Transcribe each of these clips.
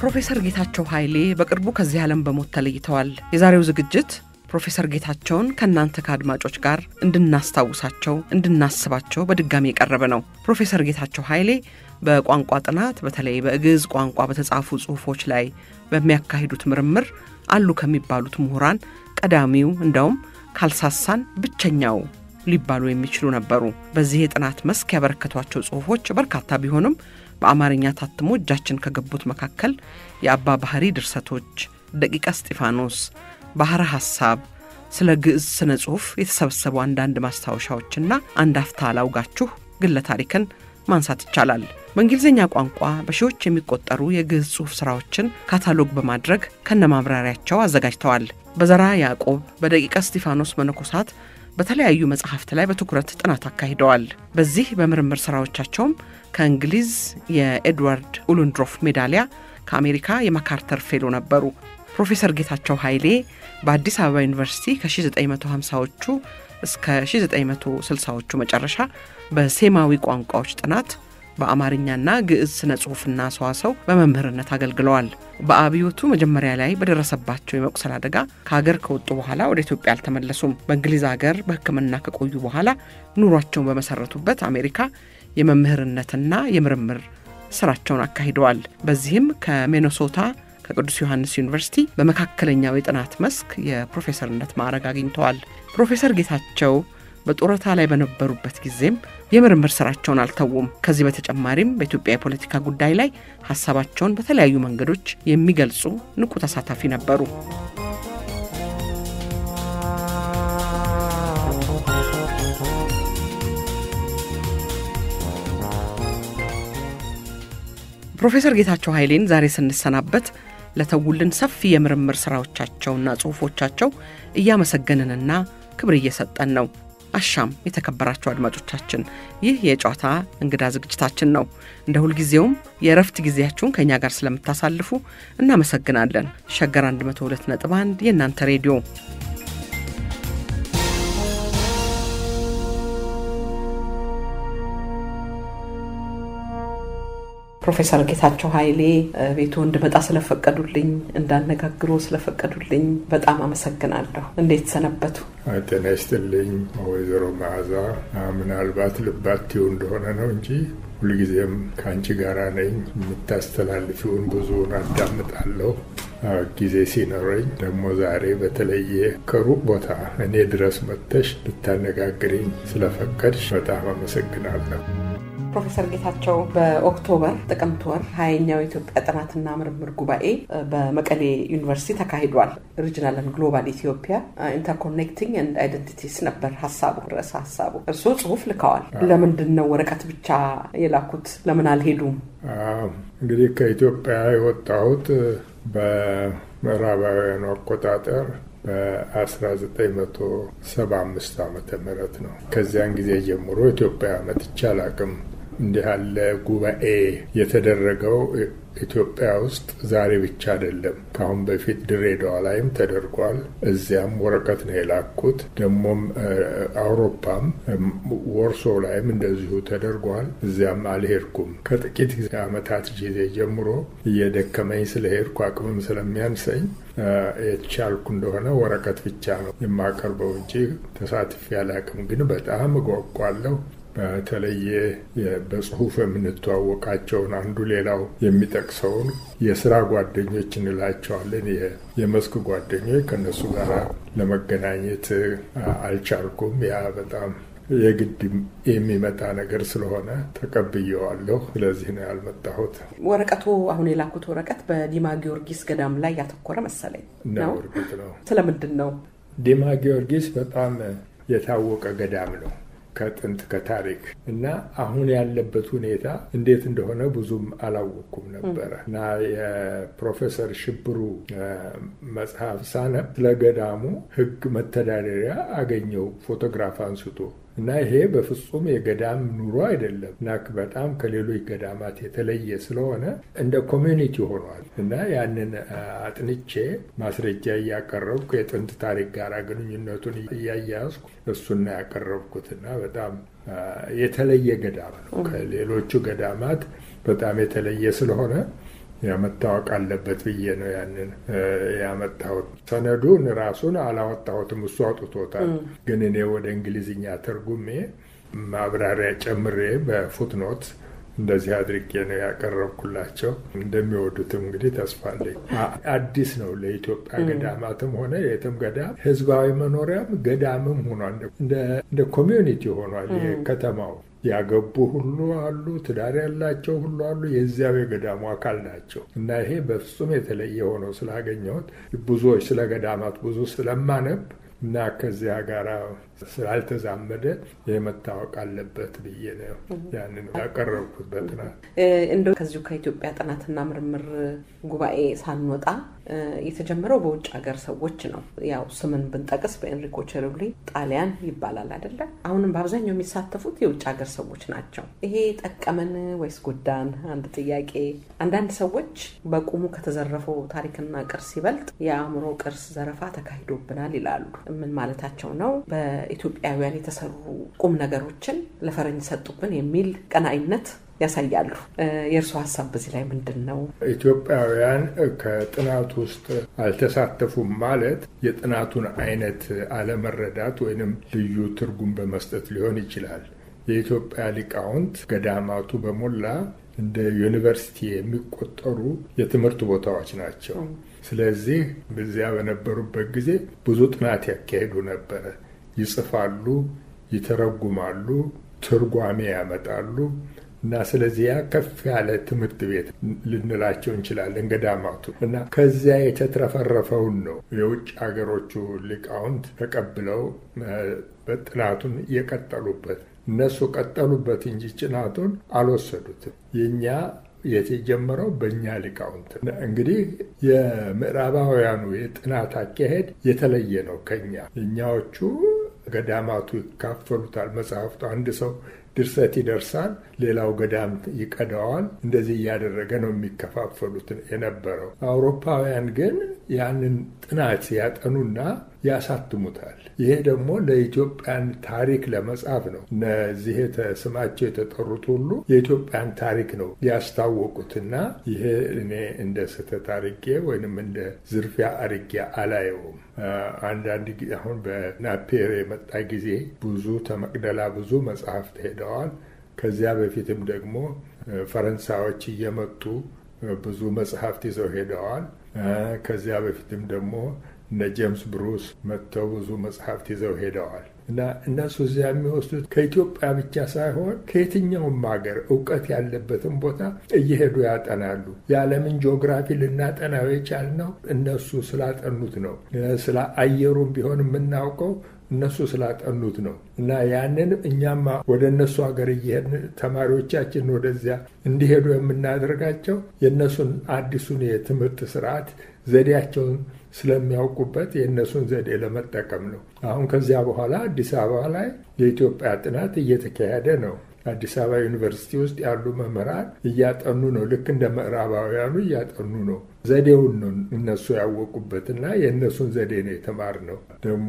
ፕሮፌሰር ጌታቸው ኃይሌ በቅርቡ ከዚህ ዓለም በሞት ተለይተዋል። የዛሬው ዝግጅት ፕሮፌሰር ጌታቸውን ከእናንተ ከአድማጮች ጋር እንድናስታውሳቸው፣ እንድናስባቸው በድጋሚ የቀረበ ነው። ፕሮፌሰር ጌታቸው ኃይሌ በቋንቋ ጥናት በተለይ በግዕዝ ቋንቋ በተጻፉ ጽሑፎች ላይ በሚያካሂዱት ምርምር አሉ ከሚባሉት ምሁራን ቀዳሚው እንደውም ካልሳሳን ብቸኛው ሊባሉ የሚችሉ ነበሩ። በዚህ የጥናት መስክ ያበረከቷቸው ጽሑፎች በርካታ ቢሆንም በአማርኛ ታትሞ እጃችን ከገቡት መካከል የአባ ባህሪ ድርሰቶች፣ ደቂቀ እስጢፋኖስ፣ ባሕረ ሐሳብ፣ ስለ ግዕዝ ስነ ጽሑፍ የተሰበሰቡ አንዳንድ ማስታወሻዎችና አንድ አፍታ ላውጋችሁ ግለ ታሪክን ማንሳት ይቻላል። በእንግሊዝኛ ቋንቋ በሺዎች የሚቆጠሩ የግዕዝ ጽሑፍ ሥራዎችን ካታሎግ በማድረግ ከነማብራሪያቸው አዘጋጅተዋል። በዘራ ያዕቆብ፣ በደቂቀ እስጢፋኖስ መነኮሳት በተለያዩ መጽሐፍት ላይ በትኩረት ጥናት አካሂደዋል። በዚህ በምርምር ሥራዎቻቸውም ከእንግሊዝ የኤድዋርድ ኡሉንድሮፍ ሜዳሊያ፣ ከአሜሪካ የማካርተር ፌሎ ነበሩ። ፕሮፌሰር ጌታቸው ኃይሌ በአዲስ አበባ ዩኒቨርሲቲ ከ1950ዎቹ እስከ 1960ዎቹ መጨረሻ በሴማዊ ቋንቋዎች ጥናት በአማርኛና ግዕዝ ስነ ጽሑፍና ሰዋሰው በመምህርነት አገልግለዋል። በአብዮቱ መጀመሪያ ላይ በደረሰባቸው የመቁሰል አደጋ ከሀገር ከወጡ በኋላ ወደ ኢትዮጵያ አልተመለሱም። በእንግሊዝ ሀገር በሕክምና ከቆዩ በኋላ ኑሯቸውን በመሰረቱበት አሜሪካ የመምህርነትና የምርምር ስራቸውን አካሂደዋል። በዚህም ከሚኔሶታ ከቅዱስ ዮሐንስ ዩኒቨርሲቲ በመካከለኛው የጥናት መስክ የፕሮፌሰርነት ማዕረግ አግኝተዋል። ፕሮፌሰር ጌታቸው በጡረታ ላይ በነበሩበት ጊዜም የምርምር ስራቸውን አልተዉም። ከዚህ በተጨማሪም በኢትዮጵያ የፖለቲካ ጉዳይ ላይ ሀሳባቸውን በተለያዩ መንገዶች የሚገልጹ ንቁ ተሳታፊ ነበሩ። ፕሮፌሰር ጌታቸው ኃይሌን ዛሬ ስንሰናበት ለተውልን ሰፊ የምርምር ስራዎቻቸውና ጽሑፎቻቸው እያመሰገንንና ክብር እየሰጠን ነው። አሻም የተከበራቸው አድማጮቻችን፣ ይህ የጨዋታ እንግዳ ዝግጅታችን ነው። እንደ ሁልጊዜውም የእረፍት ጊዜያችሁን ከእኛ ጋር ስለምታሳልፉ እናመሰግናለን። ሸገር 102 ነጥብ 1 የእናንተ ሬዲዮ ፕሮፌሰር ጌታቸው ኃይሌ ቤቱ እንድመጣ ስለፈቀዱልኝ እንዳነጋግሮ ስለፈቀዱልኝ በጣም አመሰግናለሁ። እንዴት ሰነበቱ? ጤና ይስጥልኝ ወይዘሮ መዓዛ። ምናልባት ልባትው እንደሆነ ነው እንጂ ሁልጊዜም ከአንቺ ጋራ ነኝ። የምታስተላልፊውን ብዙውን አዳምጣለሁ። ጊዜ ሲኖረኝ ደግሞ ዛሬ በተለየ ከሩቅ ቦታ እኔ ድረስ መጥተሽ ልታነጋግሪኝ ስለፈቀድሽ በጣም አመሰግናለሁ። ፕሮፌሰር ጌታቸው በኦክቶበር ጥቅምት ወር ሀያኛው የኢትዮጵያ ጥናትና ምርምር ጉባኤ በመቀሌ ዩኒቨርሲቲ ተካሂዷል። ሪጅናል ኤንድ ግሎባል ኢትዮጵያ ኢንተርኮኔክቲንግ ኤንድ አይደንቲቲስ ነበር ሀሳቡ፣ ርዕሰ ሀሳቡ። እርስዎ ጽሁፍ ልከዋል። ለምንድን ነው ወረቀት ብቻ የላኩት? ለምን አልሄዱም? እንግዲህ ከኢትዮጵያ የወጣሁት በምዕራባውያኑ አቆጣጠር በ1975 ዓመተ ምህረት ነው። ከዚያን ጊዜ ጀምሮ ኢትዮጵያ መጥቼ አላቅም። እንዲህ ያለ ጉባኤ የተደረገው ኢትዮጵያ ውስጥ ዛሬ ብቻ አይደለም። ከአሁን በፊት ድሬዳዋ ላይም ተደርጓል። እዚያም ወረቀት ነው የላኩት። ደግሞም አውሮፓም ወርሶ ላይም እንደዚሁ ተደርጓል። እዚያም አልሄድኩም። ከጥቂት ዓመታት ጊዜ ጀምሮ እየደከመኝ ስለሄድኩ አቅምም ስለሚያንሰኝ የተቻልኩ እንደሆነ ወረቀት ብቻ ነው የማቀርበው እንጂ ተሳትፌ አላቅም። ግን በጣም እጓጓለሁ። በተለየ በጽሁፍ የምንተዋወቃቸውን አንዱ ሌላው የሚጠቅሰውን የስራ ጓደኞች እንላቸዋለን። የመስክ ጓደኞች ከእነሱ ጋር ለመገናኘት አልቻልኩም። ያ በጣም የግድ የሚመጣ ነገር ስለሆነ ተቀብየዋለሁ። ስለዚህ ነው ያልመጣሁት። ወረቀቱ አሁን የላኩት ወረቀት በዲማ ጊዮርጊስ ገዳም ላይ ያተኮረ መሰለኝ ነው። እርግጥ ነው። ስለምንድን ነው? ዲማ ጊዮርጊስ በጣም የታወቀ ገዳም ነው ከጥንት ከታሪክ እና አሁን ያለበት ሁኔታ እንዴት እንደሆነ ብዙም አላወቅኩም ነበረ እና የፕሮፌሰር ሽብሩ መጽሐፍ ሳነብ ስለ ገዳሙ ሕግ መተዳደሪያ አገኘው ፎቶግራፍ አንስቶ እና ይሄ በፍጹም የገዳም ኑሮ አይደለም እና በጣም ከሌሎች ገዳማት የተለየ ስለሆነ እንደ ኮሚኒቲ ሆኗል እና ያንን አጥንቼ ማስረጃ እያቀረብኩ የጥንት ታሪክ ጋር ግንኙነቱን እያያዝኩ እሱና ያቀረብኩት እና በጣም የተለየ ገዳም ነው። ከሌሎቹ ገዳማት በጣም የተለየ ስለሆነ መታወቅ አለበት ብዬ ነው ያንን ያመጣሁት። ሰነዱን ራሱን አላወጣሁትም፣ እሱ አውጥቶታል። ግን እኔ ወደ እንግሊዝኛ ተርጉሜ ማብራሪያ ጨምሬ በፉትኖት እንደዚህ አድርጌ ነው ያቀረብኩላቸው። እንደሚወዱትም እንግዲህ ተስፋ አለኝ። አዲስ ነው ለኢትዮጵያ ገዳማትም ሆነ የትም ገዳም ህዝባዊ መኖሪያም ገዳምም ሆኗል። እንደ ኮሚዩኒቲ ሆኗል ከተማው ያገቡ ሁሉ አሉ፣ ትዳር ያላቸው ሁሉ አሉ። የዚያው የገዳሙ አካል ናቸው እና ይሄ በፍጹም የተለየ ሆነው ስላገኘሁት ብዙዎች ስለ ገዳማት ብዙ ስለማነብ እና ከዚያ ጋር ስላልተዛመደ ይህ መታወቅ አለበት ብዬ ነው ያንን ያቀረብኩት በጥናት እንደ ከዚሁ ከኢትዮጵያ ጥናትና ምርምር ጉባኤ ሳንወጣ የተጀመረው በውጭ ሀገር ሰዎች ነው። ያው ስምን ብንጠቅስ በኤንሪኮ ቸርብሊ ጣሊያን ይባላል አይደለ? አሁንም በአብዛኛው የሚሳተፉት የውጭ ሀገር ሰዎች ናቸው። ይሄ ጠቀመን ወይስ ጎዳን? አንድ ጥያቄ። አንዳንድ ሰዎች በቁሙ ከተዘረፈው ታሪክና ቅርስ ይበልጥ የአእምሮ ቅርስ ዘረፋ ተካሂዶብናል ይላሉ። ምን ማለታቸው ነው? በኢትዮጵያውያን የተሰሩ ቁም ነገሮችን ለፈረንጅ ሰጡብን የሚል ቀናኢነት ያሳያሉ። የእርስዎ ሀሳብ በዚህ ላይ ምንድን ነው? ኢትዮጵያውያን ከጥናት ውስጥ አልተሳተፉም ማለት የጥናቱን አይነት አለመረዳት ወይንም ልዩ ትርጉም በመስጠት ሊሆን ይችላል። የኢትዮጵያ ሊቃውንት ገዳማቱ በሞላ እንደ ዩኒቨርሲቲ የሚቆጠሩ የትምህርት ቦታዎች ናቸው። ስለዚህ በዚያ በነበሩበት ጊዜ ብዙ ጥናት ያካሄዱ ነበረ። ይጽፋሉ፣ ይተረጉማሉ፣ ትርጓሜ ያመጣሉ እና ስለዚህ ያ ከፍ ያለ ትምህርት ቤት ልንላቸው እንችላለን ገዳማቱ እና ከዚያ የተትረፈረፈውን ነው የውጭ ሀገሮቹ ሊቃውንት ተቀብለው ጥናቱን የቀጠሉበት። እነሱ ቀጠሉበት እንጂ ጥናቱን አልወሰዱትም። የእኛ የተጀመረው በእኛ ሊቃውንት። እንግዲህ የምዕራባውያኑ የጥናት አካሄድ የተለየ ነው ከኛ። እኛዎቹ ገዳማቱ ይካፈሉታል መጽሐፍቱ አንድ ሰው ድርሰት ይደርሳል፣ ሌላው ገዳም ይቀዳዋል። እንደዚህ እያደረገ ነው የሚከፋፈሉት የነበረው። አውሮፓውያን ግን ያንን ጥናት ያጠኑና ያሳትሙታል። ይሄ ደግሞ ለኢትዮጵያን ታሪክ ለመጻፍ ነው። እነዚህ ስማቸው የተጠሩት ሁሉ የኢትዮጵያን ታሪክ ነው ያስታወቁትና ይሄ እኔ እንደ ስህተት አርጌ ወይንም እንደ ዝርፊያ አርጌ አላየውም። አንዳንድ ጊዜ አሁን በናፔር የመጣ ጊዜ ብዙ ተመቅደላ ብዙ መጽሐፍት ሄደዋል። ከዚያ በፊትም ደግሞ ፈረንሳዮች እየመጡ ብዙ መጽሐፍት ይዘው ሄደዋል። ከዚያ በፊትም ደግሞ እነ ጄምስ ብሩስ መጥተው ብዙ መጽሐፍት ይዘው ሄደዋል እና እነሱ እዚያ የሚወስዱት ከኢትዮጵያ ብቻ ሳይሆን ከየትኛውም ሀገር እውቀት ያለበትን ቦታ እየሄዱ ያጠናሉ። የዓለምን ጂኦግራፊ ልናጠናው የቻልነው እነሱ ስላጠኑት ነው። ስለ አየሩም ቢሆን የምናውቀው እነሱ ስላጠኑት ነው እና ያንን እኛማ ወደ እነሱ ሀገር እየሄድን ተማሪዎቻችን ወደዚያ እንዲሄዱ የምናደርጋቸው የእነሱን አዲሱን የትምህርት ስርዓት ዘዴያቸውን ስለሚያውቁበት የእነሱን ዘዴ ለመጠቀም ነው። አሁን ከዚያ በኋላ አዲስ አበባ ላይ የኢትዮጵያ ጥናት እየተካሄደ ነው። አዲስ አበባ ዩኒቨርሲቲ ውስጥ ያሉ መምህራን እያጠኑ ነው። ልክ እንደ ምዕራባውያኑ እያጠኑ ነው። ዘዴውን ነው እነሱ ያወቁበትና የእነሱን ዘዴ ነው የተማርነው። ደግሞ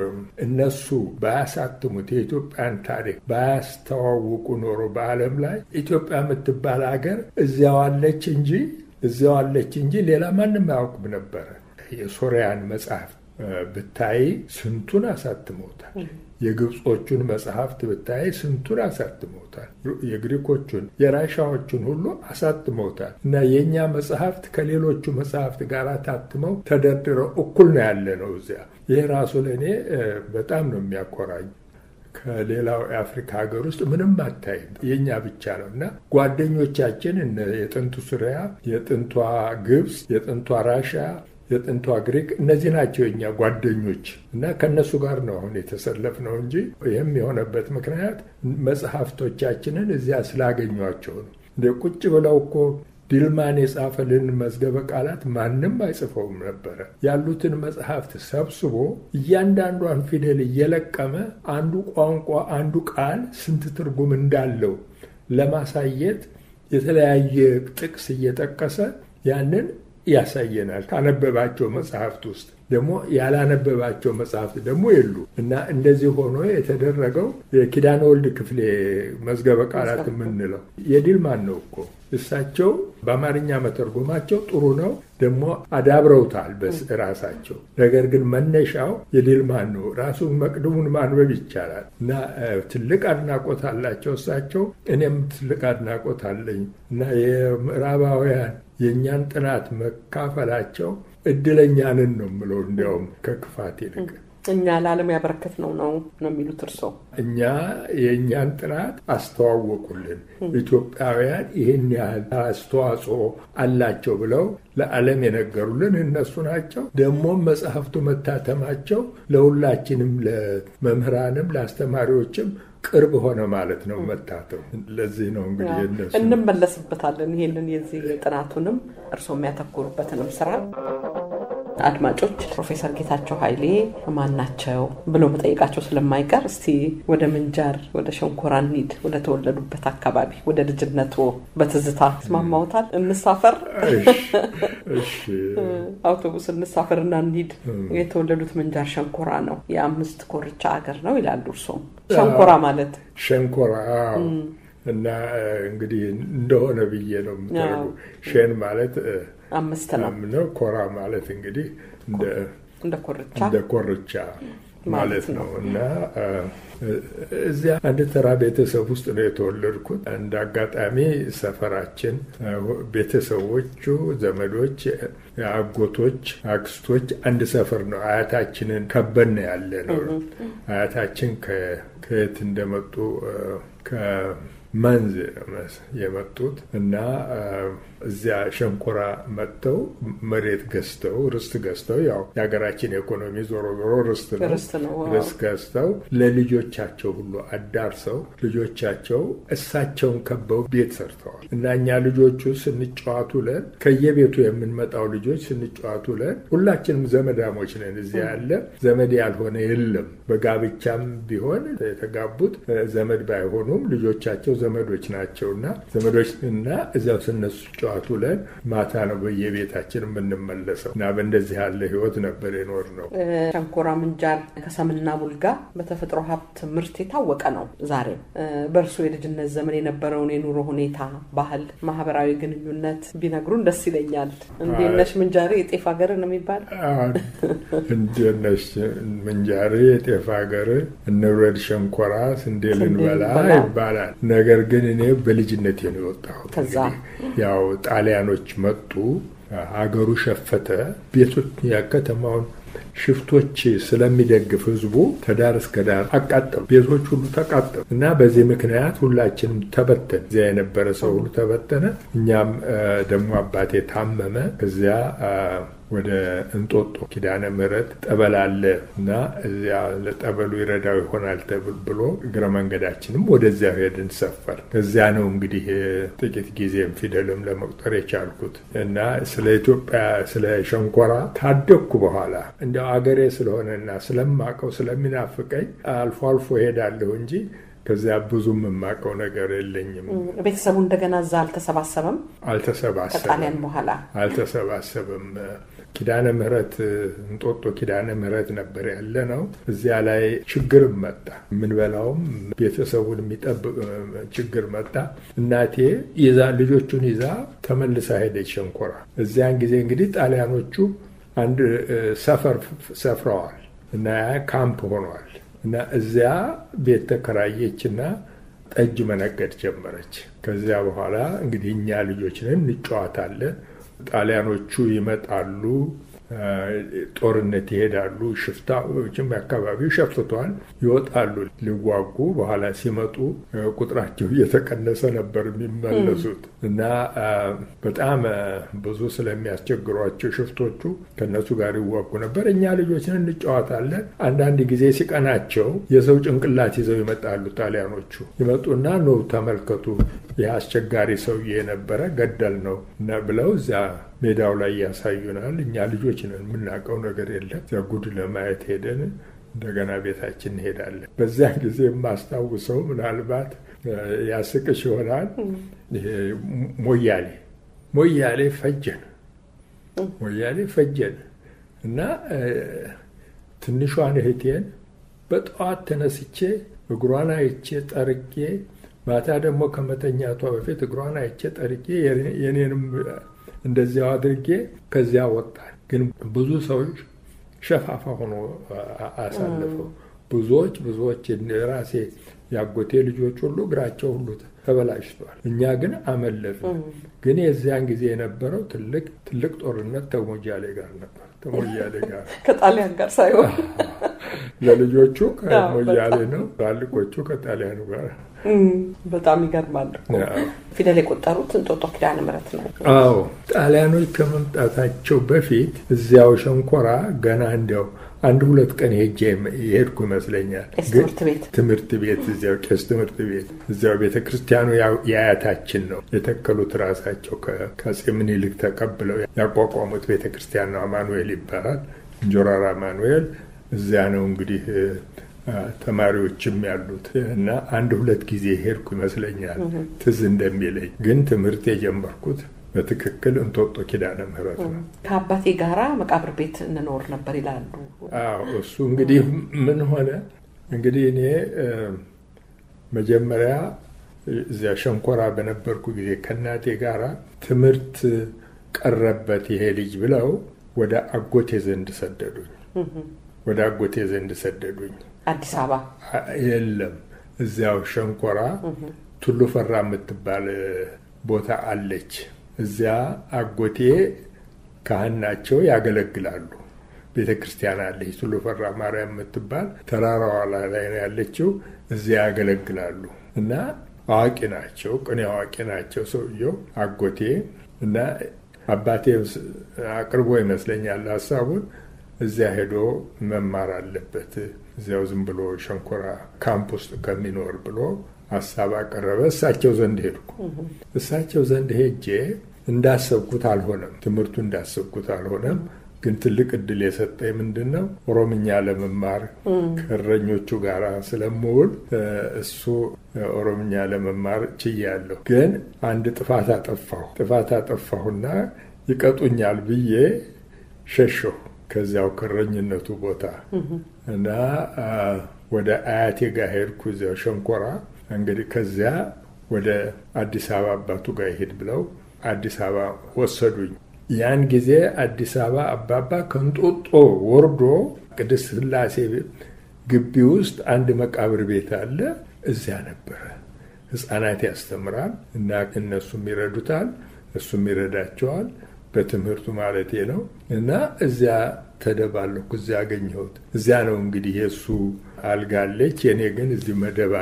እነሱ ባያሳትሙት የኢትዮጵያን ታሪክ ባያስተዋውቁ ኖሮ በዓለም ላይ ኢትዮጵያ የምትባል ሀገር እዚያው አለች እንጂ እዚያው አለች እንጂ ሌላ ማንም አያውቅም ነበረ። የሶሪያን መጽሐፍ ብታይ ስንቱን አሳትመውታል። የግብጾቹን መጽሐፍት ብታይ ስንቱን አሳትመውታል። የግሪኮቹን፣ የራሻዎቹን ሁሉ አሳትመውታል እና የእኛ መጽሐፍት ከሌሎቹ መጽሐፍት ጋር ታትመው ተደርድረው እኩል ነው ያለ ነው እዚያ። ይህ ራሱ ለእኔ በጣም ነው የሚያኮራኝ። ከሌላው የአፍሪካ ሀገር ውስጥ ምንም አታይም፣ የእኛ ብቻ ነው እና ጓደኞቻችን የጥንቱ ሱሪያ፣ የጥንቷ ግብፅ፣ የጥንቷ ራሻ የጥንቷ ግሪክ እነዚህ ናቸው የኛ ጓደኞች እና ከእነሱ ጋር ነው አሁን የተሰለፍ ነው እንጂ ይህም የሆነበት ምክንያት መጽሐፍቶቻችንን እዚያ ስላገኟቸው ነው። እንደ ቁጭ ብለው እኮ ዲልማን የጻፈልን መዝገበ ቃላት ማንም አይጽፈውም ነበረ። ያሉትን መጽሐፍት ሰብስቦ እያንዳንዷን ፊደል እየለቀመ አንዱ ቋንቋ አንዱ ቃል ስንት ትርጉም እንዳለው ለማሳየት የተለያየ ጥቅስ እየጠቀሰ ያንን ያሳየናል ካነበባቸው መጽሐፍት ውስጥ ደግሞ ያላነበባቸው መጽሐፍት ደግሞ የሉ እና እንደዚህ ሆኖ የተደረገው የኪዳነ ወልድ ክፍሌ መዝገበ ቃላት የምንለው የዲልማን ነው እኮ እሳቸው በአማርኛ መተርጎማቸው ጥሩ ነው፣ ደግሞ አዳብረውታል ራሳቸው። ነገር ግን መነሻው የዲልማን ነው። ራሱን መቅድሙን ማንበብ ይቻላል እና ትልቅ አድናቆት አላቸው እሳቸው። እኔም ትልቅ አድናቆት አለኝ እና የምዕራባውያን የእኛን ጥናት መካፈላቸው እድለኛንን ነው የምለው እንዲያውም ከክፋት ይልቅ እኛ ለዓለም ያበረከት ነው ነው ነው የሚሉት እርስዎ። እኛ የእኛን ጥናት አስተዋወቁልን። ኢትዮጵያውያን ይህን ያህል አስተዋጽኦ አላቸው ብለው ለዓለም የነገሩልን እነሱ ናቸው። ደግሞም መጽሐፍቱ መታተማቸው ለሁላችንም ለመምህራንም ለአስተማሪዎችም ቅርብ ሆነ ማለት ነው መታተው። ለዚህ ነው እንግዲህ እነሱ እንመለስበታለን። ይህንን የዚህ ጥናቱንም እርስዎ የሚያተኩሩበትንም ስራ አድማጮች ፕሮፌሰር ጌታቸው ኃይሌ ማን ናቸው ብሎ መጠየቃቸው ስለማይቀር እስቲ ወደ ምንጃር ወደ ሸንኮራ እንሂድ። ወደ ተወለዱበት አካባቢ ወደ ልጅነቱ በትዝታ ስማማውታል። እንሳፈር፣ አውቶቡስ እንሳፈርና እንሂድ። የተወለዱት ምንጃር ሸንኮራ ነው። የአምስት ኮርቻ ሀገር ነው ይላሉ እርሶም። ሸንኮራ ማለት ሸንኮራ እና እንግዲህ እንደሆነ ብዬ ነው የምታደርጉ ሼን ማለት አምስት ነው ነው። ኮራ ማለት እንግዲህ እንደ ኮርቻ እንደ ኮርቻ ማለት ነው እና እዚያ አንድ ተራ ቤተሰብ ውስጥ ነው የተወለድኩት። እንደ አጋጣሚ ሰፈራችን ቤተሰቦቹ፣ ዘመዶች፣ አጎቶች፣ አክስቶች አንድ ሰፈር ነው። አያታችንን ከበን ያለ ነው። አያታችን ከየት እንደመጡ መንዝ የመጡት እና እዚያ ሸንኮራ መጥተው መሬት ገዝተው ርስት ገዝተው ያው የሀገራችን ኢኮኖሚ ዞሮ ዞሮ ርስት ነው። ርስት ገዝተው ለልጆቻቸው ሁሉ አዳርሰው ልጆቻቸው እሳቸውን ከበው ቤት ሰርተዋል እና እኛ ልጆቹ ስንጫዋቱ ለን ከየቤቱ የምንመጣው ልጆች ስንጫዋቱ ለን ሁላችንም ዘመዳሞች ነን። እዚያ ያለ ዘመድ ያልሆነ የለም። በጋብቻም ቢሆን የተጋቡት ዘመድ ባይሆኑም ልጆቻቸው ዘመዶች ናቸው እና ዘመዶች እና እዚያው ስነሱ ጨዋቱ ለን ማታ ነው በየቤታችን የምንመለሰው እና በእንደዚህ ያለ ህይወት ነበር የኖር ነው። ሸንኮራ ምንጃር ከሰምና ቡልጋ በተፈጥሮ ሀብት ምርት የታወቀ ነው። ዛሬም በእርሱ የልጅነት ዘመን የነበረውን የኑሮ ሁኔታ፣ ባህል፣ ማህበራዊ ግንኙነት ቢነግሩን ደስ ይለኛል። እንዴት ነሽ ምንጃሬ የጤፍ ሀገር ነው የሚባል እንዴት ነሽ ምንጃሬ የጤፍ ሀገር እንውረድ ሸንኮራ ስንዴ ልንበላ ይባላል። ነገር ግን እኔ በልጅነቴ ነው የወጣሁት። ያው ጣሊያኖች መጡ፣ ሀገሩ ሸፈተ፣ ቤቶች የከተማውን ሽፍቶች ስለሚደግፍ ህዝቡ ከዳር እስከ ዳር አቃጠሉ። ቤቶች ሁሉ ተቃጠሉ እና በዚህ ምክንያት ሁላችንም ተበተን። እዚያ የነበረ ሰው ሁሉ ተበተነ። እኛም ደግሞ አባቴ ታመመ። እዚያ ወደ እንጦጦ ኪዳነ ምሕረት ጠበል አለ እና እዚያ ለጠበሉ ይረዳው ይሆናል ብሎ እግረ መንገዳችንም ወደዚያ ሄድን ሰፈር። እዚያ ነው እንግዲህ ጥቂት ጊዜም ፊደልም ለመቁጠር የቻልኩት እና ስለ ኢትዮጵያ ስለ ሸንኮራ ታደግኩ በኋላ እንዲያው አገሬ ስለሆነና ስለማቀው ስለሚናፍቀኝ አልፎ አልፎ ሄዳለሁ እንጂ ከዚያ ብዙም የማውቀው ነገር የለኝም። ቤተሰቡ እንደገና እዛ አልተሰባሰበም? አልተሰባሰበም። ከጣሊያን በኋላ አልተሰባሰበም። ኪዳነ ምሕረት እንጦጦ ኪዳነ ምሕረት ነበር ያለ ነው። እዚያ ላይ ችግርም መጣ። የምንበላውም ቤተሰቡን የሚጠብቅ ችግር መጣ። እናቴ ይዛ ልጆቹን ይዛ ተመልሳ ሄደች ሸንኮራ። እዚያን ጊዜ እንግዲህ ጣሊያኖቹ አንድ ሰፈር ሰፍረዋል እና ካምፕ ሆኗል እና እዚያ ቤት ተከራየችና ጠጅ መነገድ ጀመረች። ከዚያ በኋላ እንግዲህ እኛ ልጆች ነን እንጫዋታለን። ጣሊያኖቹ ይመጣሉ፣ ጦርነት ይሄዳሉ። ሽፍታዎችም አካባቢው ሸፍቷል፣ ይወጣሉ ሊዋጉ። በኋላ ሲመጡ ቁጥራቸው እየተቀነሰ ነበር የሚመለሱት እና በጣም ብዙ ስለሚያስቸግሯቸው ሽፍቶቹ ከነሱ ጋር ይዋጉ ነበር። እኛ ልጆችን እንጫወታለን። አንዳንድ ጊዜ ሲቀናቸው የሰው ጭንቅላት ይዘው ይመጣሉ። ጣሊያኖቹ ይመጡና ነው ተመልከቱ፣ ይህ አስቸጋሪ ሰውዬ የነበረ ገደል ነው ብለው እዚያ ሜዳው ላይ ያሳዩናል። እኛ ልጆች ነን፣ የምናውቀው ነገር የለም። እዚያ ጉድ ለማየት ሄደን እንደገና ቤታችን እንሄዳለን። በዚያ ጊዜ የማስታውሰው ምናልባት ያስቅሽ ይሆናል። ሞያሌ ሞያሌ ፈጀን፣ ሞያሌ ፈጀን እና ትንሿን እህቴን በጠዋት ተነስቼ እግሯን አይቼ ጠርጌ ማታ ደግሞ ከመተኛቷ በፊት እግሯን አይቼ ጠርጌ የኔንም እንደዚያው አድርጌ ከዚያ ወጣን። ግን ብዙ ሰዎች ሸፋፋ ሆኖ አሳልፈው ብዙዎች ብዙዎች ራሴ ያጎቴ ልጆች ሁሉ እግራቸው ሁሉ ተበላሽቷል። እኛ ግን አመለጥን። ግን የዚያን ጊዜ የነበረው ትልቅ ትልቅ ጦርነት ተሞያሌ ጋር ነበር። ተሞያሌ ጋር ከጣሊያን ጋር ሳይሆን ለልጆቹ ከሞያሌ ነው፣ ትላልቆቹ ከጣሊያኑ ጋር በጣም ይገርማል። ፊደል የቆጠሩት እንጦጦ ኪዳነ ምሕረት ነው። አዎ ጣሊያኖች ከመምጣታቸው በፊት እዚያው ሸንኮራ ገና እንዲያው አንድ ሁለት ቀን ሄጄ የሄድኩ ይመስለኛል። ትምህርት ቤት ትምህርት ቤት እዚያው ቄስ ትምህርት ቤት እዚያው ቤተ ክርስቲያኑ የአያታችን ነው የተከሉት ራሳቸው ከአፄ ምኒልክ ተቀብለው ያቋቋሙት ቤተ ክርስቲያን ነው። አማኑኤል ይባላል። እንጆራራ አማኑኤል እዚያ ነው እንግዲህ ተማሪዎችም ያሉት እና አንድ ሁለት ጊዜ ሄድኩ ይመስለኛል ትዝ እንደሚለኝ። ግን ትምህርት የጀመርኩት በትክክል እንጦጦ ኪዳነ ምሕረት ነው። ከአባቴ ጋራ መቃብር ቤት እንኖር ነበር ይላሉ። አዎ እሱ እንግዲህ ምን ሆነ እንግዲህ እኔ መጀመሪያ እዚያ ሸንኮራ በነበርኩ ጊዜ ከእናቴ ጋራ ትምህርት ቀረበት ይሄ ልጅ ብለው ወደ አጎቴ ዘንድ ሰደዱኝ። ወደ አጎቴ ዘንድ ሰደዱኝ። አዲስ አበባ የለም፣ እዚያው ሸንኮራ ቱሉ ፈራ የምትባል ቦታ አለች። እዚያ አጎቴ ካህን ናቸው፣ ያገለግላሉ። ቤተ ክርስቲያን አለች፣ ቱሉ ፈራ ማርያም የምትባል ተራራዋ ላይ ነው ያለችው። እዚያ ያገለግላሉ እና አዋቂ ናቸው፣ ቅኔ አዋቂ ናቸው ሰውየው አጎቴ እና አባቴ አቅርቦ ይመስለኛል ሀሳቡን እዚያ ሄዶ መማር አለበት እዚያው ዝም ብሎ ሸንኮራ ካምፕ ውስጥ ከሚኖር ብሎ ሀሳብ አቀረበ። እሳቸው ዘንድ ሄድኩ። እሳቸው ዘንድ ሄጄ እንዳሰብኩት አልሆነም። ትምህርቱ እንዳሰብኩት አልሆነም። ግን ትልቅ እድል የሰጠኝ ምንድን ነው ኦሮምኛ ለመማር ከእረኞቹ ጋር ስለምውል እሱ ኦሮምኛ ለመማር ችያለሁ። ግን አንድ ጥፋት አጠፋሁ። ጥፋት አጠፋሁና ይቀጡኛል ብዬ ሸሸሁ ከዚያው ከእረኝነቱ ቦታ እና ወደ አያቴ ጋር ሄድኩ። እዚያው ሸንኮራ እንግዲህ ከዚያ ወደ አዲስ አበባ አባቱ ጋር ይሄድ ብለው አዲስ አበባ ወሰዱኝ። ያን ጊዜ አዲስ አበባ አባባ ከንጦጦ ወርዶ ቅድስት ሥላሴ ግቢ ውስጥ አንድ መቃብር ቤት አለ። እዚያ ነበረ። ሕፃናት ያስተምራል እና እነሱም ይረዱታል፣ እሱም ይረዳቸዋል። በትምህርቱ ማለቴ ነው እና እዚያ ተደባለኩ። እዚያ አገኘሁት። እዚያ ነው እንግዲህ የእሱ አልጋ አለች፣ የእኔ ግን እዚህ መደብ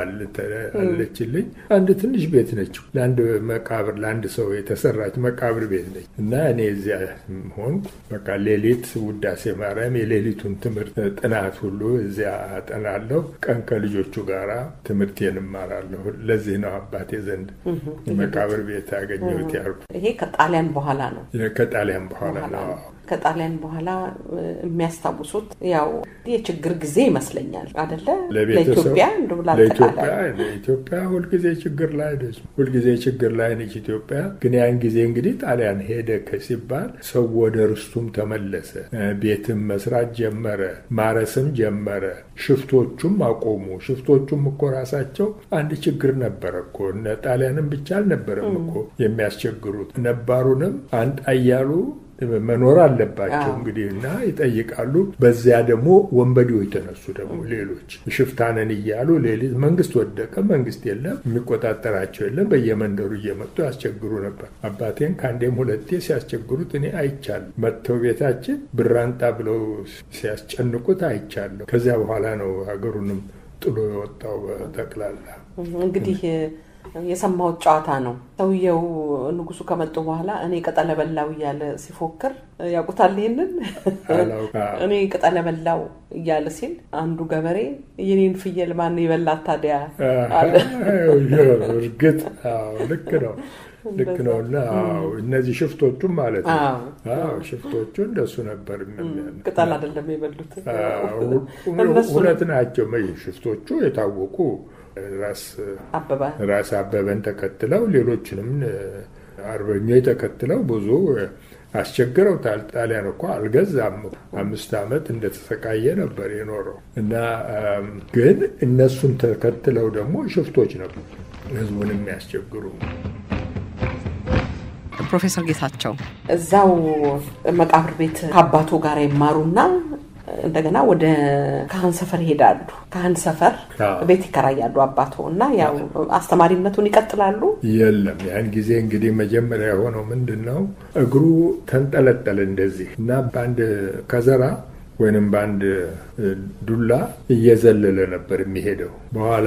አለችልኝ። አንድ ትንሽ ቤት ነች፣ ለአንድ መቃብር ለአንድ ሰው የተሰራች መቃብር ቤት ነች እና እኔ እዚያ ሆንኩ። በቃ ሌሊት ውዳሴ ማርያም የሌሊቱን ትምህርት ጥናት ሁሉ እዚያ አጠናለሁ። ቀን ከልጆቹ ጋራ ትምህርቴን እማራለሁ። ለዚህ ነው አባቴ ዘንድ መቃብር ቤት ያገኘሁት ያልኩ። ይሄ ከጣሊያን በኋላ ነው። ከጣሊያን በኋላ ነው። ከጣሊያን በኋላ የሚያስታውሱት ያው የችግር ጊዜ ይመስለኛል አደለ? ለኢትዮጵያ ለኢትዮጵያ ለኢትዮጵያ ሁልጊዜ ችግር ላይ ነች። ሁልጊዜ ችግር ላይ ነች ኢትዮጵያ። ግን ያን ጊዜ እንግዲህ ጣሊያን ሄደ ሲባል ሰው ወደ ርስቱም ተመለሰ። ቤትም መስራት ጀመረ፣ ማረስም ጀመረ። ሽፍቶቹም አቆሙ። ሽፍቶቹም እኮ ራሳቸው አንድ ችግር ነበረ እኮ እነ ጣሊያንም ብቻ አልነበረም እኮ የሚያስቸግሩት ነባሩንም አንጣ እያሉ መኖር አለባቸው እንግዲህ እና ይጠይቃሉ። በዚያ ደግሞ ወንበዴዎች ተነሱ። ደግሞ ሌሎች ሽፍታንን እያሉ ሌሊት መንግስት ወደቀ፣ መንግስት የለም፣ የሚቆጣጠራቸው የለም። በየመንደሩ እየመጡ ያስቸግሩ ነበር። አባቴን ከአንዴም ሁለቴ ሲያስቸግሩት እኔ አይቻለሁ። መጥተው ቤታችን ብራንጣ ብለው ሲያስጨንቁት አይቻለሁ። ከዚያ በኋላ ነው ሀገሩንም ጥሎ የወጣው በጠቅላላ እንግዲህ የሰማሁት ጨዋታ ነው። ሰውየው ንጉሱ ከመጡ በኋላ እኔ ቅጠለ በላው እያለ ሲፎክር ያውቁታል። ይህንን እኔ ቅጠለ በላው እያለ ሲል አንዱ ገበሬ የኔን ፍየል ማን የበላት ታዲያ አለ። እርግጥ ልክ ነው ልክ ነው። እና እነዚህ ሽፍቶቹም ማለት ነው ሽፍቶቹ እንደሱ ነበር። ቅጠል አይደለም የበሉት እውነት ናቸው። ሽፍቶቹ የታወቁ ራስ አበበን ተከትለው ሌሎችንም አርበኞች ተከትለው ብዙ አስቸግረውታል። ጣሊያን እኮ አልገዛም። አምስት ዓመት እንደተሰቃየ ነበር የኖረው እና ግን እነሱን ተከትለው ደግሞ ሽፍቶች ነበሩ ህዝቡን የሚያስቸግሩ። ፕሮፌሰር ጌታቸው እዛው መቃብር ቤት ከአባቱ ጋር ይማሩና እንደገና ወደ ካህን ሰፈር ይሄዳሉ። ካህን ሰፈር ቤት ይከራያሉ አባቶ እና ያው አስተማሪነቱን ይቀጥላሉ። የለም ያን ጊዜ እንግዲህ መጀመሪያ የሆነው ምንድን ነው እግሩ ተንጠለጠለ እንደዚህ እና በአንድ ከዘራ ወይንም በአንድ ዱላ እየዘለለ ነበር የሚሄደው። በኋላ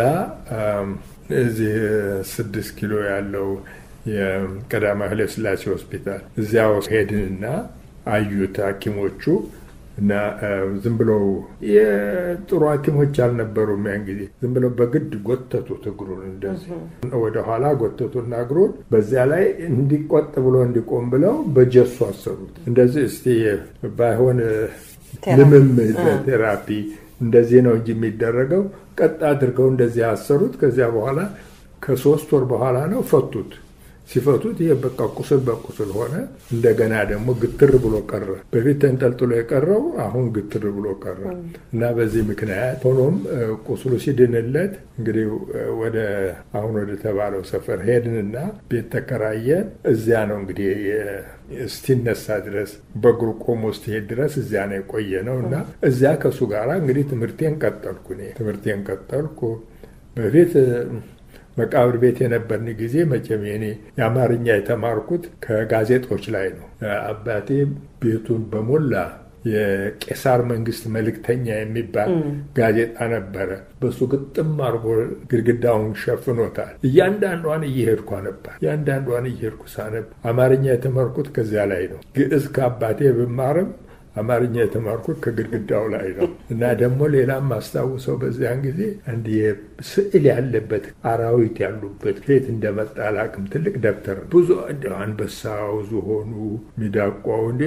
እዚህ ስድስት ኪሎ ያለው የቀዳማዊ ኃይለ ሥላሴ ሆስፒታል እዚያው ሄድንና አዩት ሐኪሞቹ እና ዝም ብለው የጥሩ ሐኪሞች አልነበሩም። ያን ጊዜ ዝም ብለው በግድ ጎተቱት እግሩን እንደዚህ ወደ ኋላ ጎተቱና እግሩን በዚያ ላይ እንዲቆጥ ብሎ እንዲቆም ብለው በጀሱ አሰሩት። እንደዚህ እስቲ ባይሆን ልምምድ ቴራፒ እንደዚህ ነው እንጂ የሚደረገው ቀጥ አድርገው እንደዚህ አሰሩት። ከዚያ በኋላ ከሶስት ወር በኋላ ነው ፈቱት። ሲፈቱት ይሄ በቃ ቁስል በቁስል ሆነ። እንደገና ደግሞ ግትር ብሎ ቀረ። በፊት ተንጠልጥሎ የቀረው አሁን ግትር ብሎ ቀረ እና በዚህ ምክንያት ሆኖም ቁስሉ ሲድንለት እንግዲህ ወደ አሁን ወደ ተባለው ሰፈር ሄድንና ቤት ተከራየን። እዚያ ነው እንግዲህ እስቲነሳ ድረስ በእግሩ ቆሞ እስቲሄድ ድረስ እዚያ ነው የቆየ ነው እና እዚያ ከእሱ ጋር እንግዲህ ትምህርቴን ቀጠልኩ። እኔ ትምህርቴን ቀጠልኩ በፊት መቃብር ቤት የነበርን ጊዜ መቼም የኔ የአማርኛ የተማርኩት ከጋዜጦች ላይ ነው። አባቴ ቤቱን በሞላ የቄሳር መንግስት መልእክተኛ የሚባል ጋዜጣ ነበረ። በሱ ግጥም አድርጎ ግድግዳውን ሸፍኖታል። እያንዳንዷን እየሄድኩ አነባል። እያንዳንዷን እየሄድኩ ሳነብ አማርኛ የተማርኩት ከዚያ ላይ ነው። ግዕዝ ከአባቴ ብማርም አማርኛ የተማርኩት ከግድግዳው ላይ ነው እና ደግሞ ሌላም ማስታውሰው በዚያን ጊዜ አንድ ስዕል ያለበት አራዊት ያሉበት ከየት እንደመጣ አላውቅም። ትልቅ ደብተር ብዙ አንበሳው፣ ዝሆኑ፣ ሚዳቋው እንደ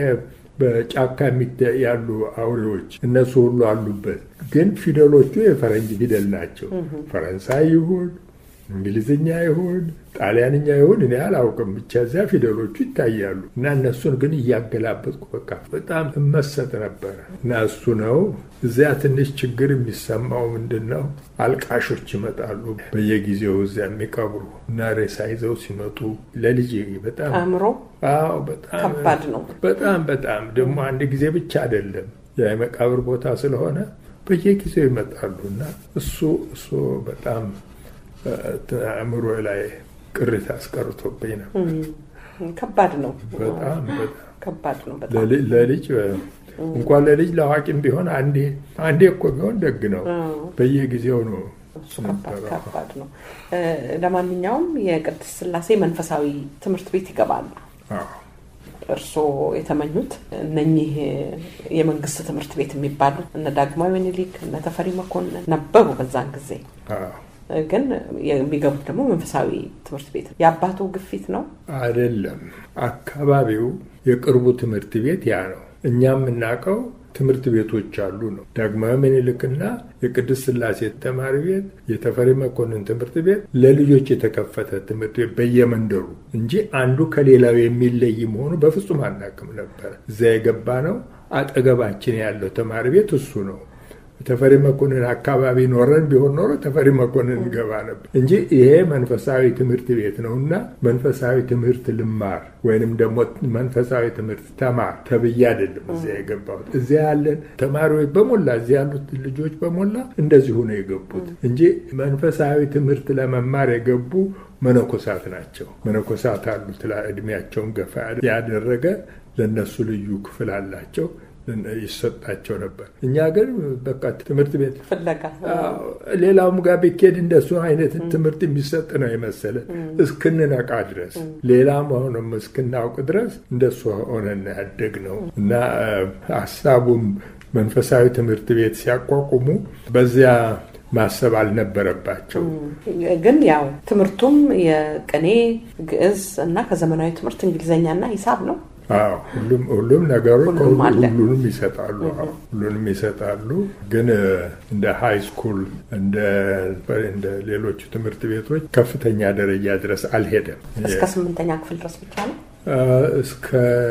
በጫካ ያሉ አውሬዎች እነሱ ሁሉ አሉበት። ግን ፊደሎቹ የፈረንጅ ፊደል ናቸው። ፈረንሳይ ይሁን እንግሊዝኛ ይሁን ጣሊያንኛ ይሁን እኔ አላውቅም። ብቻ እዚያ ፊደሎቹ ይታያሉ እና እነሱን ግን እያገላበጥኩ በቃ በጣም እመሰጥ ነበረ እና እሱ ነው። እዚያ ትንሽ ችግር የሚሰማው ምንድን ነው? አልቃሾች ይመጣሉ በየጊዜው እዚያ የሚቀብሩ እና ሬሳ ይዘው ሲመጡ ለልጅ በጣም አእምሮ አዎ፣ በጣም ከባድ ነው። በጣም በጣም ደግሞ አንድ ጊዜ ብቻ አይደለም የመቃብር ቦታ ስለሆነ በየጊዜው ይመጣሉ እና እሱ እሱ በጣም አእምሮ ላይ ቅሪት አስቀርቶብኝ ነው። ከባድ ነው። በጣም በጣም ከባድ ነው። በጣም ለልጅ እንኳን ለልጅ ለአዋቂም ቢሆን አንዴ አንዴ እኮ ቢሆን ደግ ነው። በየጊዜው ነው። እሱ ከባድ ከባድ ነው። ለማንኛውም የቅድስት ሥላሴ መንፈሳዊ ትምህርት ቤት ይገባሉ። እርስዎ የተመኙት እነኚህ የመንግስት ትምህርት ቤት የሚባሉት እነ ዳግማዊ ምኒልክ እነ ተፈሪ መኮንን ነበሩ በዛን ጊዜ ግን የሚገቡት ደግሞ መንፈሳዊ ትምህርት ቤት የአባቱ ግፊት ነው አይደለም። አካባቢው የቅርቡ ትምህርት ቤት ያ ነው። እኛ የምናውቀው ትምህርት ቤቶች አሉ ነው። ዳግማዊ ምኒልክና የቅድስት ሥላሴ ተማሪ ቤት፣ የተፈሪ መኮንን ትምህርት ቤት ለልጆች የተከፈተ ትምህርት ቤት በየመንደሩ እንጂ አንዱ ከሌላው የሚለይ መሆኑ በፍጹም አናውቅም ነበር። እዚያ የገባ ነው። አጠገባችን ያለው ተማሪ ቤት እሱ ነው። ተፈሪ መኮንን አካባቢ ኖረን ቢሆን ኖሮ ተፈሪ መኮንን እንገባ ነበር እንጂ ይሄ መንፈሳዊ ትምህርት ቤት ነው እና መንፈሳዊ ትምህርት ልማር ወይንም ደግሞ መንፈሳዊ ትምህርት ተማር ተብዬ አይደለም እዚያ የገባሁት። እዚያ ያለን ተማሪዎች በሞላ እዚያ ያሉት ልጆች በሞላ እንደዚሁ ነው የገቡት እንጂ መንፈሳዊ ትምህርት ለመማር የገቡ መነኮሳት ናቸው። መነኮሳት አሉት እድሜያቸውን ገፋ ያደረገ ለእነሱ ልዩ ክፍል አላቸው ይሰጣቸው ነበር። እኛ ግን በቃ ትምህርት ቤት ፍለጋ ሌላውም ጋር ቢኬድ እንደሱ አይነት ትምህርት የሚሰጥ ነው የመሰለ እስክንነቃ ድረስ ሌላ መሆኑም እስክናውቅ ድረስ እንደሱ ሆነን ያደግ ነው እና ሀሳቡም መንፈሳዊ ትምህርት ቤት ሲያቋቁሙ በዚያ ማሰብ አልነበረባቸው። ግን ያው ትምህርቱም የቅኔ ግዕዝ እና ከዘመናዊ ትምህርት እንግሊዝኛና ሂሳብ ነው። ሁሉም ሁሉም ነገሮች ሁሉም አለ። ሁሉንም ይሰጣሉ። ሁሉንም ይሰጣሉ። ግን እንደ ሃይ ስኩል እንደ እንደ ሌሎቹ ትምህርት ቤቶች ከፍተኛ ደረጃ ድረስ አልሄደም። እስከ ስምንተኛ ክፍል ድረስ ብቻ ነው። እስከ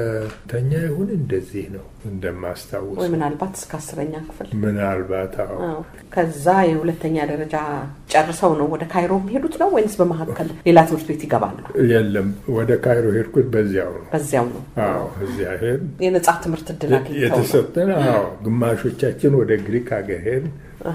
ተኛ ይሁን እንደዚህ ነው እንደማስታውስ ወይ ምናልባት እስከ አስረኛ ክፍል ምናልባት አዎ ከዛ የሁለተኛ ደረጃ ጨርሰው ነው ወደ ካይሮ የሚሄዱት ነው ወይንስ በመካከል ሌላ ትምህርት ቤት ይገባሉ? የለም ወደ ካይሮ ሄድኩት በዚያው ነው። በዚያው ነው። አዎ እዚያ ሄድ የነጻ ትምህርት እድል አግኝተው ነው። የተሰጠን። አዎ ግማሾቻችን ወደ ግሪክ ሀገር ሄድን፣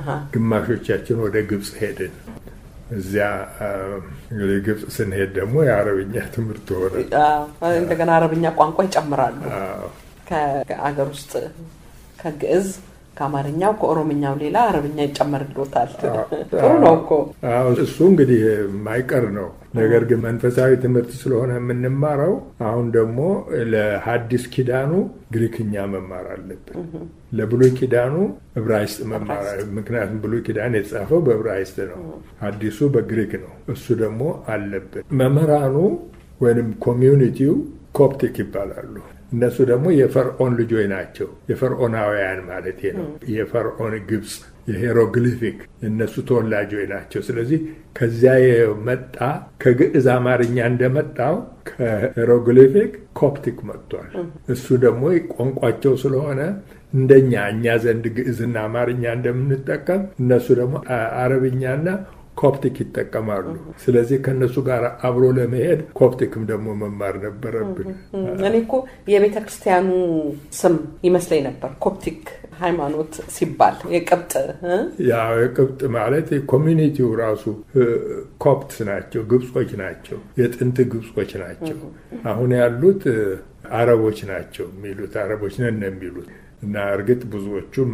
ግማሾቻችን ወደ ግብፅ ሄድን። እዚያ እንግዲህ ግብፅ ስንሄድ ደግሞ የአረብኛ ትምህርት ሆነ። እንደገና አረብኛ ቋንቋ ይጨምራሉ። አዎ ከአገር ውስጥ ከግዕዝ ከአማርኛው ከኦሮምኛው ሌላ አረብኛ ይጨመርልዎታል። ጥሩ ነው እኮ አዎ እሱ እንግዲህ የማይቀር ነው። ነገር ግን መንፈሳዊ ትምህርት ስለሆነ የምንማረው አሁን ደግሞ ለሐዲስ ኪዳኑ ግሪክኛ መማር አለብን። ለብሉይ ኪዳኑ ዕብራይስጥ መማር ምክንያቱም ብሉይ ኪዳን የተጻፈው በዕብራይስጥ ነው፣ ሐዲሱ በግሪክ ነው። እሱ ደግሞ አለብን። መምህራኑ ወይም ኮሚዩኒቲው ኮፕቲክ ይባላሉ። እነሱ ደግሞ የፈርዖን ልጆች ናቸው። የፈርዖናውያን ማለት ነው። የፈርዖን ግብፅ የሄሮግሊፊክ የእነሱ ተወላጆች ናቸው። ስለዚህ ከዚያ የመጣ ከግዕዝ አማርኛ እንደመጣው ከሄሮግሊፊክ ኮፕቲክ መጥቷል። እሱ ደግሞ ቋንቋቸው ስለሆነ እንደኛ እኛ ዘንድ ግዕዝና አማርኛ እንደምንጠቀም እነሱ ደግሞ አረብኛና ኮፕቲክ ይጠቀማሉ። ስለዚህ ከእነሱ ጋር አብሮ ለመሄድ ኮፕቲክም ደግሞ መማር ነበረብን። እኔ እኮ የቤተ ክርስቲያኑ ስም ይመስለኝ ነበር ኮፕቲክ ሃይማኖት ሲባል የቅብጥ ያው የቅብጥ ማለት ኮሚኒቲው ራሱ ኮፕትስ ናቸው፣ ግብጾች ናቸው፣ የጥንት ግብጾች ናቸው። አሁን ያሉት አረቦች ናቸው የሚሉት አረቦች ነን የሚሉት እና እርግጥ ብዙዎቹም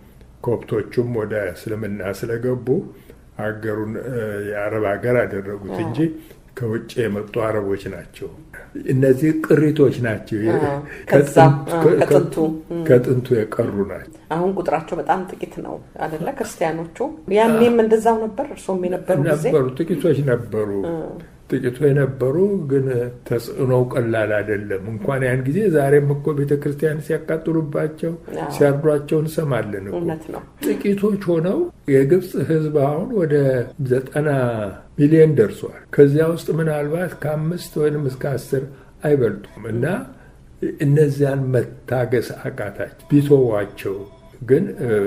ኮፕቶቹም ወደ እስልምና ስለገቡ ሀገሩን የአረብ ሀገር አደረጉት እንጂ ከውጭ የመጡ አረቦች ናቸው። እነዚህ ቅሪቶች ናቸው፣ ከጥንቱ የቀሩ ናቸው። አሁን ቁጥራቸው በጣም ጥቂት ነው አደለ? ክርስቲያኖቹ ያኔም እንደዛው ነበር። እርሶም የነበሩ ጊዜ ነበሩ፣ ጥቂቶች ነበሩ ጥቂቱ የነበሩ ግን ተጽዕኖው ቀላል አይደለም። እንኳን ያን ጊዜ ዛሬም እኮ ቤተ ክርስቲያን ሲያቃጥሉባቸው ሲያርዷቸው እንሰማለን እኮ። ጥቂቶች ሆነው የግብፅ ሕዝብ አሁን ወደ ዘጠና ሚሊዮን ደርሷል። ከዚያ ውስጥ ምናልባት ከአምስት ወይም እስከ አስር አይበልጡም እና እነዚያን መታገስ አቃታቸው። ቢተዋቸው ግን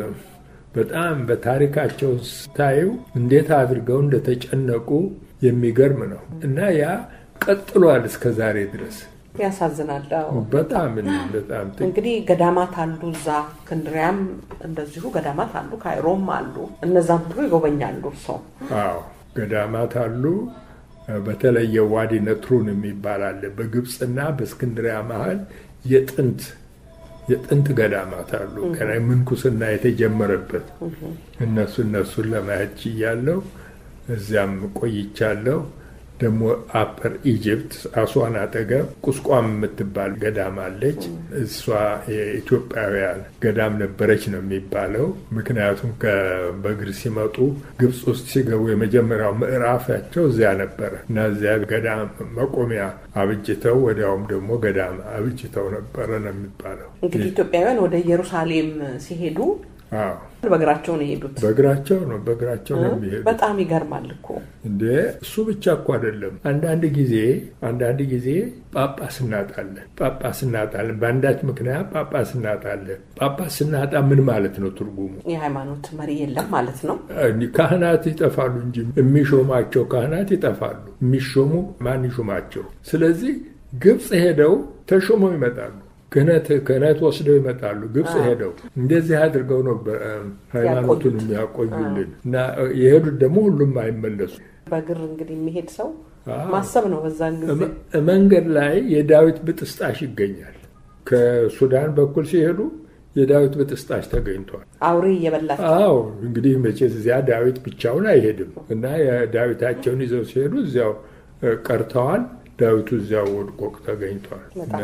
በጣም በታሪካቸው ስታዩ እንዴት አድርገው እንደተጨነቁ የሚገርም ነው እና ያ ቀጥሏል እስከ ዛሬ ድረስ። ያሳዝናል። በጣም በጣም እንግዲህ ገዳማት አሉ እዛ እስክንድሪያም እንደዚሁ ገዳማት አሉ፣ ካይሮም አሉ። እነዛም ሁሉ ይጎበኛሉ እርስዎ? አዎ ገዳማት አሉ። በተለየ ዋዲ ነትሩን የሚባል አለ በግብፅና በእስክንድሪያ መሀል የጥንት የጥንት ገዳማት አሉ። ገና ምንኩስና የተጀመረበት እነሱ እነሱን ለማየት ችያለሁ። እዚያም ቆይቻለሁ። ደግሞ አፐር ኢጅፕት አሷን አጠገብ ቁስቋም የምትባል ገዳም አለች። እሷ የኢትዮጵያውያን ገዳም ነበረች ነው የሚባለው። ምክንያቱም በእግር ሲመጡ ግብፅ ውስጥ ሲገቡ የመጀመሪያው ምዕራፋቸው እዚያ ነበረ እና እዚያ ገዳም መቆሚያ አብጅተው ወዲያውም ደግሞ ገዳም አብጅተው ነበረ ነው የሚባለው። እንግዲህ ኢትዮጵያውያን ወደ ኢየሩሳሌም ሲሄዱ በእግራቸው ነው የሄዱት። በእግራቸው ነው በእግራቸው ነው የሚሄዱ። በጣም ይገርማል እኮ እንዴ! እሱ ብቻ እኮ አይደለም። አንዳንድ ጊዜ አንዳንድ ጊዜ ጳጳስ እናጣለን፣ ጳጳስ እናጣለን። በአንዳች ምክንያት ጳጳስ እናጣለን። ጳጳስ ስናጣ ምን ማለት ነው ትርጉሙ? የሃይማኖት መሪ የለም ማለት ነው። ካህናት ይጠፋሉ እንጂ የሚሾማቸው ካህናት ይጠፋሉ። የሚሾሙ ማን ይሾማቸው? ስለዚህ ግብፅ ሄደው ተሾመው ይመጣሉ። ክህነት ክህነት ወስደው ይመጣሉ። ግብፅ ሄደው እንደዚህ አድርገው ነው ሃይማኖቱን የሚያቆዩልን እና የሄዱት ደግሞ ሁሉም አይመለሱ። በእግር እንግዲህ የሚሄድ ሰው ማሰብ ነው። በዛን ጊዜ መንገድ ላይ የዳዊት ብጥስጣሽ ይገኛል። ከሱዳን በኩል ሲሄዱ የዳዊት ብጥስጣሽ ተገኝቷል። አውሬ እየበላቸው አዎ እንግዲህ መቼስ እዚያ ዳዊት ብቻውን አይሄድም እና የዳዊታቸውን ይዘው ሲሄዱ እዚያው ቀርተዋል። ዳዊቱ እዚያው ወድቆ ተገኝቷል።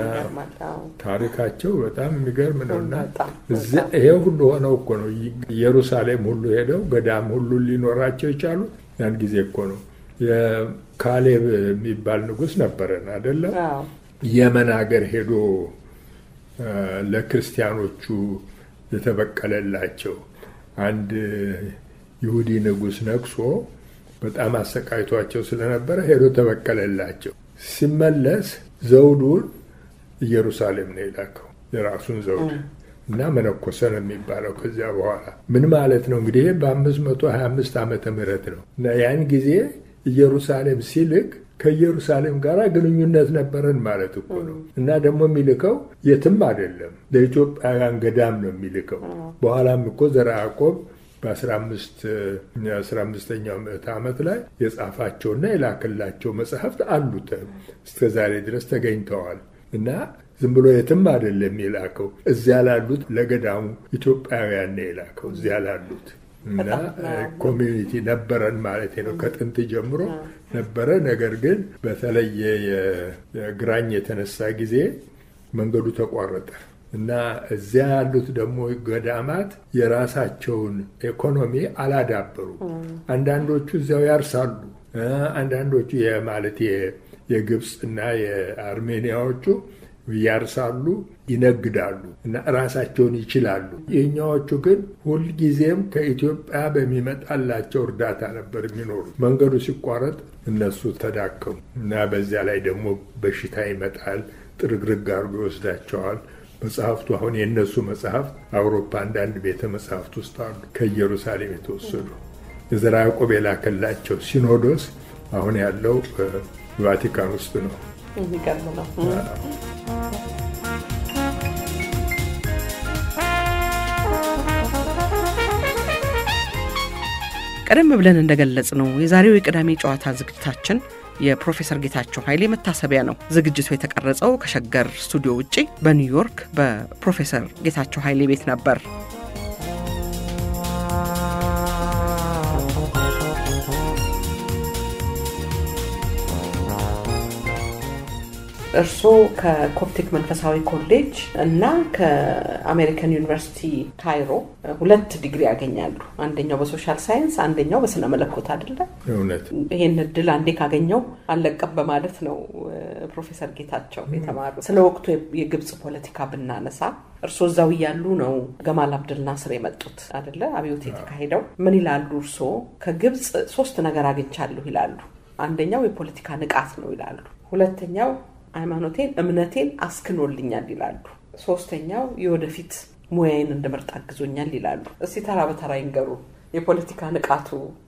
ታሪካቸው በጣም የሚገርም ነው እና ይሄ ሁሉ ሆነው እኮ ነው ኢየሩሳሌም ሁሉ ሄደው ገዳም ሁሉ ሊኖራቸው የቻሉት ያን ጊዜ እኮ ነው። የካሌብ የሚባል ንጉሥ ነበረን አይደለም? የመን ሀገር ሄዶ ለክርስቲያኖቹ የተበቀለላቸው አንድ ይሁዲ ንጉሥ ነግሶ በጣም አሰቃይቷቸው ስለነበረ ሄዶ ተበቀለላቸው። ሲመለስ ዘውዱን ኢየሩሳሌም ነው የላከው የራሱን ዘውድ እና መነኮሰ ነው የሚባለው። ከዚያ በኋላ ምን ማለት ነው እንግዲህ በአምስት መቶ ሀያ አምስት ዓመተ ምህረት ነው እና ያን ጊዜ ኢየሩሳሌም ሲልክ ከኢየሩሳሌም ጋር ግንኙነት ነበረን ማለት እኮ ነው። እና ደግሞ የሚልከው የትም አይደለም ለኢትዮጵያውያን ገዳም ነው የሚልከው። በኋላም እኮ ዘርዓ ያዕቆብ በአስራ አምስተኛው ምዕተ ዓመት ላይ የጻፋቸውና የላክላቸው መጽሐፍት አሉት እስከ ዛሬ ድረስ ተገኝተዋል እና ዝም ብሎ የትም አይደለም የላከው። እዚያ ላሉት ለገዳሙ ኢትዮጵያውያን ነው የላከው እዚያ ላሉት እና ኮሚዩኒቲ ነበረን ማለት ነው። ከጥንት ጀምሮ ነበረ። ነገር ግን በተለየ የግራኝ የተነሳ ጊዜ መንገዱ ተቋረጠ እና እዚያ ያሉት ደግሞ ገዳማት የራሳቸውን ኢኮኖሚ አላዳበሩ። አንዳንዶቹ እዚያው ያርሳሉ። አንዳንዶቹ ማለት የግብፅ እና የአርሜኒያዎቹ ያርሳሉ፣ ይነግዳሉ እና ራሳቸውን ይችላሉ። የኛዎቹ ግን ሁልጊዜም ከኢትዮጵያ በሚመጣላቸው እርዳታ ነበር የሚኖሩት። መንገዱ ሲቋረጥ እነሱ ተዳከሙ እና በዚያ ላይ ደግሞ በሽታ ይመጣል፣ ጥርግርግ አድርጎ ይወስዳቸዋል። መጽሐፍቱ አሁን የእነሱ መጽሐፍት አውሮፓ አንዳንድ ቤተ መጽሐፍት ውስጥ አሉ፣ ከኢየሩሳሌም የተወሰዱ የዘርዓ ያዕቆብ የላከላቸው ሲኖዶስ አሁን ያለው ቫቲካን ውስጥ ነው። የሚገርም ነው። ቀደም ብለን እንደገለጽ ነው የዛሬው የቅዳሜ ጨዋታ ዝግጅታችን የፕሮፌሰር ጌታቸው ኃይሌ መታሰቢያ ነው። ዝግጅቱ የተቀረጸው ከሸገር ስቱዲዮ ውጪ በኒውዮርክ በፕሮፌሰር ጌታቸው ኃይሌ ቤት ነበር። እርስዎ ከኮፕቲክ መንፈሳዊ ኮሌጅ እና ከአሜሪካን ዩኒቨርሲቲ ካይሮ ሁለት ዲግሪ ያገኛሉ። አንደኛው በሶሻል ሳይንስ፣ አንደኛው በስነ መለኮት አይደለ? እውነት ይሄን እድል አንዴ ካገኘው አልለቀም በማለት ነው ፕሮፌሰር ጌታቸው የተማሩ። ስለ ወቅቱ የግብፅ ፖለቲካ ብናነሳ እርስዎ እዛው እያሉ ነው ገማል አብድል ናስር የመጡት አይደለ? አብዮት የተካሄደው። ምን ይላሉ እርስዎ? ከግብፅ ሶስት ነገር አግኝቻለሁ ይላሉ። አንደኛው የፖለቲካ ንቃት ነው ይላሉ። ሁለተኛው ሃይማኖቴን እምነቴን አስክኖልኛል ይላሉ። ሶስተኛው የወደፊት ሙያዬን እንድመርጥ አግዞኛል ይላሉ። እስቲ ተራ በተራ ይንገሩ። የፖለቲካ ንቃቱ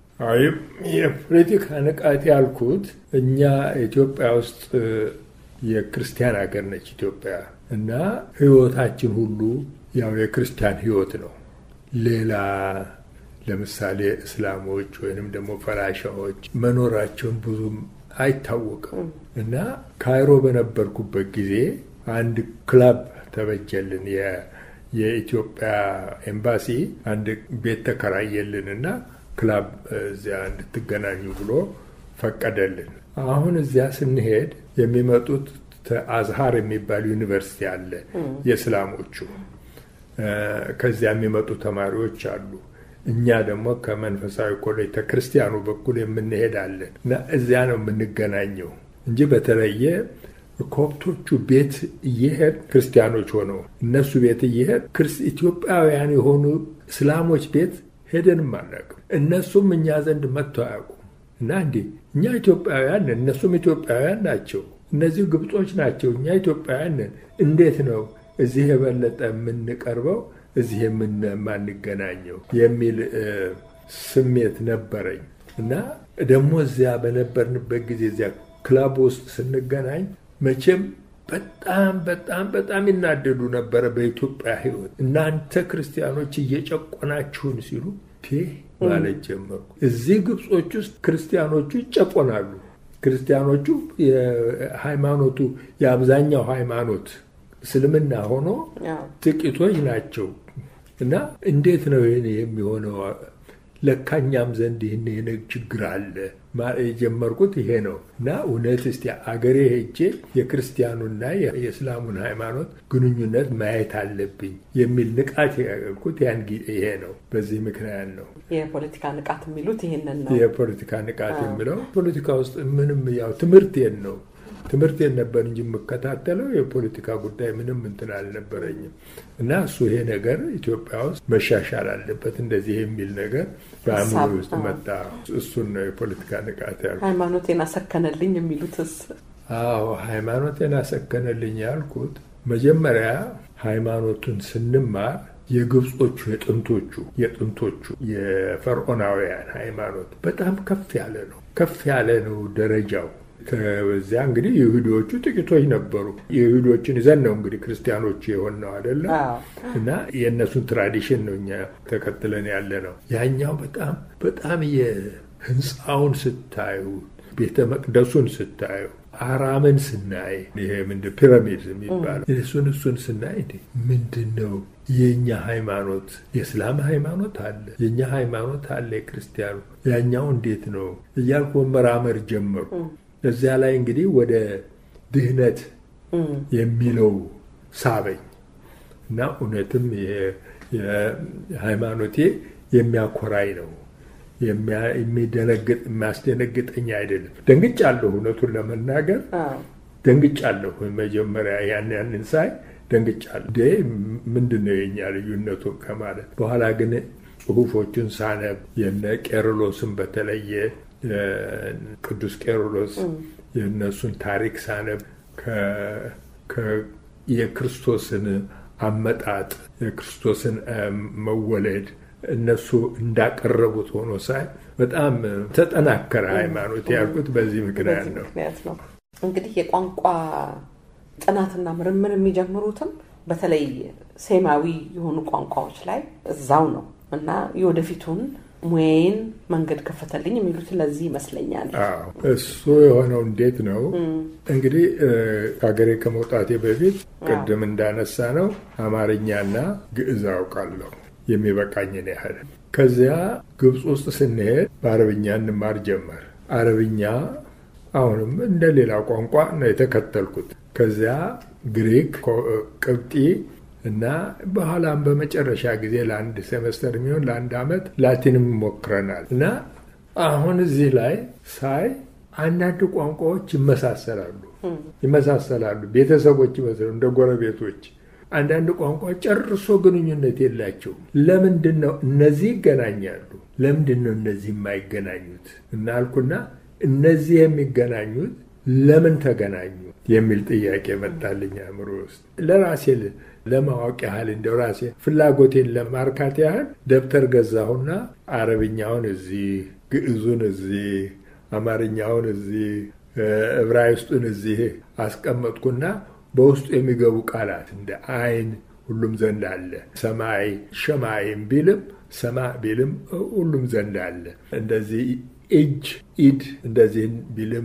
የፖለቲካ ንቃት ያልኩት እኛ ኢትዮጵያ ውስጥ የክርስቲያን ሀገር ነች ኢትዮጵያ እና ህይወታችን ሁሉ ያው የክርስቲያን ህይወት ነው። ሌላ ለምሳሌ እስላሞች ወይንም ደግሞ ፈላሻዎች መኖራቸውን ብዙም አይታወቅም እና ካይሮ በነበርኩበት ጊዜ አንድ ክለብ ተበጀልን። የኢትዮጵያ ኤምባሲ አንድ ቤት ተከራየልን እና ክለብ እዚያ እንድትገናኙ ብሎ ፈቀደልን። አሁን እዚያ ስንሄድ የሚመጡት አዝሃር የሚባል ዩኒቨርሲቲ አለ የእስላሞቹ። ከዚያ የሚመጡ ተማሪዎች አሉ። እኛ ደግሞ ከመንፈሳዊ ኮሌጅ ከክርስቲያኑ በኩል የምንሄዳለን እና እዚያ ነው የምንገናኘው እንጂ በተለየ ኮፕቶቹ ቤት እየሄድ ክርስቲያኖች ሆነው እነሱ ቤት እየሄድ ኢትዮጵያውያን የሆኑ እስላሞች ቤት ሄደንም አናውቅም። እነሱም እኛ ዘንድ መጥተው አያውቁም። እና እንዴ እኛ ኢትዮጵያውያን ነን፣ እነሱም ኢትዮጵያውያን ናቸው። እነዚህ ግብጾች ናቸው፣ እኛ ኢትዮጵያውያን ነን። እንዴት ነው እዚህ የበለጠ የምንቀርበው እዚህ የማንገናኘው የሚል ስሜት ነበረኝ እና ደግሞ እዚያ በነበርንበት ጊዜ እዚያ ክለብ ውስጥ ስንገናኝ መቼም በጣም በጣም በጣም ይናደዱ ነበረ በኢትዮጵያ ሕይወት እናንተ ክርስቲያኖች እየጨቆናችሁን ሲሉ ማለት ጀመርኩ። እዚህ ግብጾች ውስጥ ክርስቲያኖቹ ይጨቆናሉ። ክርስቲያኖቹ የሃይማኖቱ የአብዛኛው ሃይማኖት እስልምና ሆኖ ጥቂቶች ናቸው እና እንዴት ነው ይህን የሚሆነው? ለካኛም ዘንድ ይህን የነግ ችግር አለ የጀመርኩት ይሄ ነው እና እውነት እስቲ አገሬ ሄጄ የክርስቲያኑና የእስላሙን ሃይማኖት ግንኙነት ማየት አለብኝ የሚል ንቃት ያልኩት ያን ይሄ ነው። በዚህ ምክንያት ነው የፖለቲካ ንቃት የሚሉት ይሄንን ነው። የፖለቲካ ንቃት የሚለው ፖለቲካ ውስጥ ምንም ያው ትምህርቴን ነው ትምህርቴን ነበር እንጂ የምከታተለው የፖለቲካ ጉዳይ ምንም እንትን አልነበረኝም። እና እሱ ይሄ ነገር ኢትዮጵያ ውስጥ መሻሻል አለበት እንደዚህ የሚል ነገር በአእምሮ ውስጥ መጣ። እሱን ነው የፖለቲካ ንቃት ያልኩት። ሃይማኖቴን አሰከነልኝ የሚሉትስ? አዎ ሃይማኖቴን አሰከነልኝ ያልኩት መጀመሪያ ሃይማኖቱን ስንማር የግብጾቹ የጥንቶቹ የጥንቶቹ የፈርዖናውያን ሃይማኖት በጣም ከፍ ያለ ነው። ከፍ ያለ ነው ደረጃው። ከዚያ እንግዲህ ይሁዲዎቹ ጥቂቶች ነበሩ። የይሁዲዎችን ይዘን ነው እንግዲህ ክርስቲያኖች የሆን ነው አይደለም። እና የእነሱን ትራዲሽን ነው እኛ ተከትለን ያለ ነው። ያኛው በጣም በጣም የህንፃውን ስታዩ፣ ቤተ መቅደሱን ስታዩ፣ አራምን ስናይ ይሄ ምንድን ፒራሚድ የሚባለው እሱን እሱን ስናይ ምንድን ነው የእኛ ሃይማኖት የእስላም ሃይማኖት አለ፣ የእኛ ሃይማኖት አለ፣ የክርስቲያኑ ያኛው እንዴት ነው እያልኩ መመራመር ጀመሩ። እዚያ ላይ እንግዲህ ወደ ድህነት የሚለው ሳበኝ እና እውነትም ሃይማኖቴ የሚያኮራኝ ነው። የሚደነግጥ የሚያስደነግጠኝ አይደለም። ደንግጫለሁ፣ እውነቱን ለመናገር ደንግጫለሁ። መጀመሪያ ያን ያንን ሳይ ደንግጫለሁ። ምንድን ነው የኛ ልዩነቱ ከማለት በኋላ ግን ጽሁፎቹን ሳነብ የነ ቄርሎስን በተለየ ቅዱስ ቄርሎስ የእነሱን ታሪክ ሳነብ የክርስቶስን አመጣጥ የክርስቶስን መወለድ እነሱ እንዳቀረቡት ሆኖ ሳይ በጣም ተጠናከረ ሃይማኖት ያልኩት በዚህ ምክንያት ነው። እንግዲህ የቋንቋ ጥናትና ምርምር የሚጀምሩትም በተለይ ሴማዊ የሆኑ ቋንቋዎች ላይ እዛው ነው እና የወደፊቱን ሙያዬን መንገድ ከፈተልኝ የሚሉት ለዚህ ይመስለኛል። እሱ የሆነው እንዴት ነው እንግዲህ ከሀገሬ ከመውጣቴ በፊት ቅድም እንዳነሳ ነው አማርኛና ግዕዝ አውቃለሁ የሚበቃኝን ያህል። ከዚያ ግብፅ ውስጥ ስንሄድ በአረብኛ እንማር ጀመር። አረብኛ አሁንም እንደ ሌላ ቋንቋ ነው የተከተልኩት። ከዚያ ግሪክ፣ ቅብጢ እና በኋላም በመጨረሻ ጊዜ ለአንድ ሴመስተር የሚሆን ለአንድ ዓመት ላቲንም ሞክረናል እና አሁን እዚህ ላይ ሳይ አንዳንድ ቋንቋዎች ይመሳሰላሉ ይመሳሰላሉ ቤተሰቦች ይመስሉ እንደ ጎረቤቶች አንዳንድ ቋንቋ ጨርሶ ግንኙነት የላቸውም። ለምንድን ነው እነዚህ ይገናኛሉ? ለምንድን ነው እነዚህ የማይገናኙት? እናልኩና እነዚህ የሚገናኙት ለምን ተገናኙ የሚል ጥያቄ መጣልኝ አእምሮ ውስጥ ለራሴ ለማወቅ ያህል እንደው ራሴ ፍላጎቴን ለማርካት ያህል ደብተር ገዛሁና አረብኛውን እዚህ፣ ግዕዙን እዚህ፣ አማርኛውን እዚህ፣ ዕብራይስጡን እዚህ አስቀመጥኩና በውስጡ የሚገቡ ቃላት እንደ አይን ሁሉም ዘንድ አለ። ሰማይ ሸማይም ቢልም ሰማ ቢልም ሁሉም ዘንድ አለ። እንደዚህ እጅ ኢድ እንደዚህ ቢልም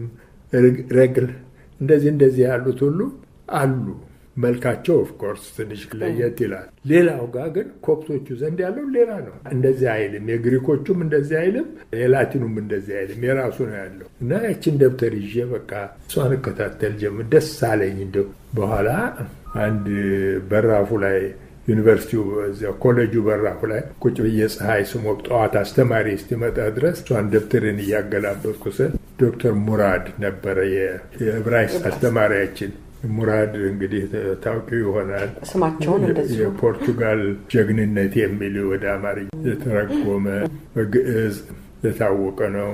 ረግል እንደዚህ እንደዚህ ያሉት ሁሉ አሉ። መልካቸው ኦፍኮርስ ትንሽ ለየት ይላል። ሌላው ጋር ግን ኮፕቶቹ ዘንድ ያለው ሌላ ነው። እንደዚህ አይልም። የግሪኮቹም እንደዚህ አይልም። የላቲኑም እንደዚህ አይልም። የራሱ ነው ያለው እና ያችን ደብተር ይዤ በቃ እሷን እከታተል ጀምር። ደስ አለኝ። እንደው በኋላ አንድ በራፉ ላይ ዩኒቨርሲቲው እዚያ ኮሌጁ በራፉ ላይ ቁጭ ብዬ ፀሐይ ስሞቅ ጠዋት አስተማሪ እስኪመጣ ድረስ እሷን ደብተርን እያገላበጥኩ ስል ዶክተር ሙራድ ነበረ የዕብራይስጥ አስተማሪያችን። ሙራድ እንግዲህ ታውቂው ይሆናል። ስማቸውን እንደዚሁ የፖርቱጋል ጀግንነት የሚል ወደ አማርኛ የተረጎመ በግዕዝ የታወቀ ነው።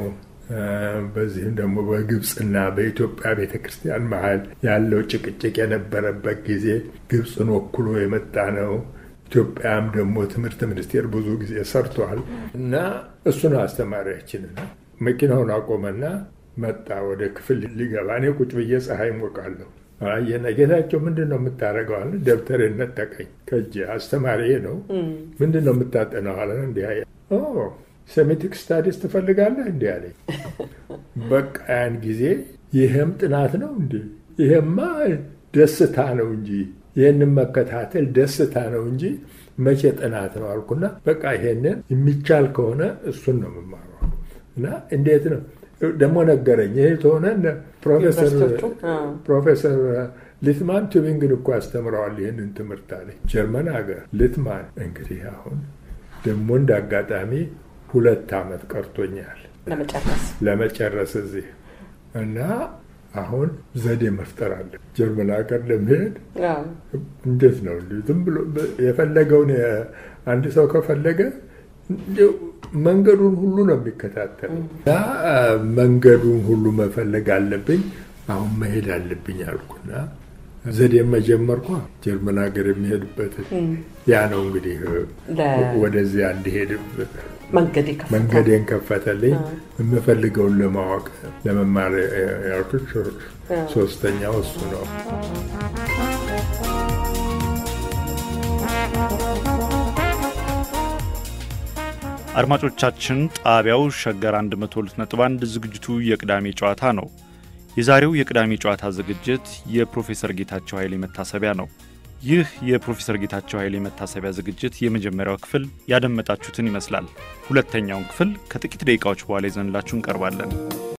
በዚህም ደግሞ በግብፅና በኢትዮጵያ ቤተ ክርስቲያን መሀል ያለው ጭቅጭቅ የነበረበት ጊዜ ግብፅን ወክሎ የመጣ ነው። ኢትዮጵያም ደግሞ ትምህርት ሚኒስቴር ብዙ ጊዜ ሰርቷል እና እሱ ነው አስተማሪያችን። መኪናውን አቆመና መጣ ወደ ክፍል ሊገባ። እኔ ቁጭ ብዬ ፀሐይ ሞቃለሁ። አየና ጌታቸው ምንድን ነው የምታደርገው አለ። ደብተሬን ነጠቀኝ ከእጄ። አስተማሪ ነው። ምንድን ነው የምታጠናው አለ። እንዲህ ሴሜቲክ ስታዲስ ትፈልጋለህ እንዲህ አለኝ። በቃ ያን ጊዜ ይህም ጥናት ነው እንዲ ይሄማ ደስታ ነው እንጂ ይህንን መከታተል ደስታ ነው እንጂ መቼ ጥናት ነው አልኩና በቃ ይሄንን የሚቻል ከሆነ እሱን ነው የምማረው እና እንዴት ነው ደግሞ ነገረኝ። ይህ ተሆነ ፕሮፌሰር ሊትማን ቱቢንግን እኮ አስተምረዋል ይህንን ትምህርት አለኝ። ጀርመን ሀገር ሊትማን እንግዲህ አሁን ደግሞ እንደ አጋጣሚ ሁለት ዓመት ቀርቶኛል ለመጨረስ ለመጨረስ እዚህ እና አሁን ዘዴ መፍጠር አለ። ጀርመን ሀገር ለመሄድ እንዴት ነው ዝም ብሎ የፈለገውን አንድ ሰው ከፈለገ መንገዱን ሁሉ ነው የሚከታተለው እና መንገዱን ሁሉ መፈለግ አለብኝ። አሁን መሄድ አለብኝ አልኩና ዘዴ መጀመርኳ ጀርመን ሀገር የሚሄድበት ያ ነው እንግዲህ ወደዚያ እንዲሄድ መንገዴን ከፈተልኝ። የምፈልገውን ለማወቅ ለመማር ያልኩት ሶስተኛው እሱ ነው። አድማጮቻችን ጣቢያው ሸገር 102.1 ዝግጅቱ የቅዳሜ ጨዋታ ነው። የዛሬው የቅዳሜ ጨዋታ ዝግጅት የፕሮፌሰር ጌታቸው ኃይሌ መታሰቢያ ነው። ይህ የፕሮፌሰር ጌታቸው ኃይሌ መታሰቢያ ዝግጅት የመጀመሪያው ክፍል ያደመጣችሁትን ይመስላል። ሁለተኛውን ክፍል ከጥቂት ደቂቃዎች በኋላ ይዘንላችሁ እንቀርባለን።